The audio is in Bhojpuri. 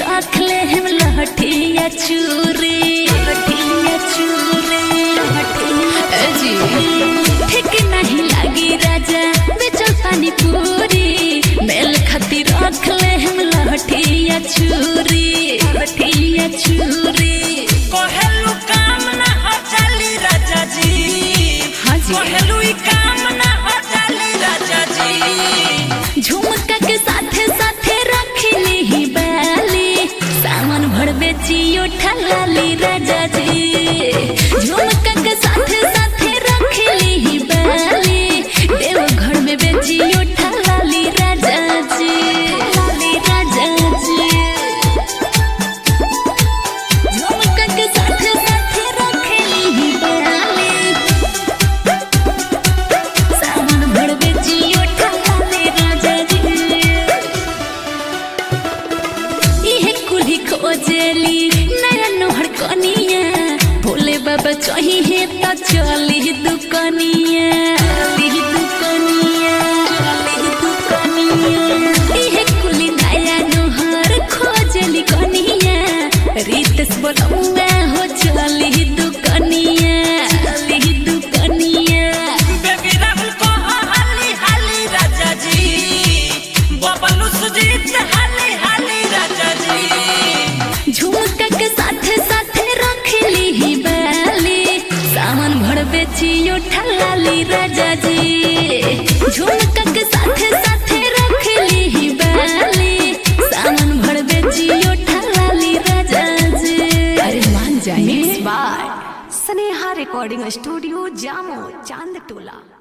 रख ले हम लहठिया चूरी लहठिया चूरी लहठिया जी ठीक नहीं लागी राजा बेचल पानी पूरी मेल खातिर रख ले हम लहठिया चूरी लहठिया चूरी कहेलू काम ना हो चली राजा जी हाँ जी। कहेलू ई काम ना हो चली राजा जी झुमका के साथे साथे रखली ही बाली सामान भर बेचियो ठलाली राजा जी झुमका के साथे साथे रखली ही बाली देव घर में बेचियो ठलाली राजा जी ठलाली राजा जी झुमका के साथे साथे रखली ही बाली सावन भर बेचियो ठलाले राजा जी इहे कुल्ही खोजेली नया नोहर कनिया भोले बाबा चाहिए त चली दुकनिया चली दुकनिया चली दुकनिया इहे कुल्ही नया नोहर खोजेली कनिया रीतस बोलौआ हो चली दुकनिया चली दुकनिया बेबी राहुल को हाली हाली राजा जी बबलू सुजीत हाली हाली राजा जी झुमका के साथे साथे रखली ही बाली सामान भर बेचियो ठलाली राजा जी झुमका के साथे साथे रखली ही बाली सामान भर बेचियो ठलाली राजा जी अरे मान जाइए mix by Sneha recording studio Jamo Chand टोला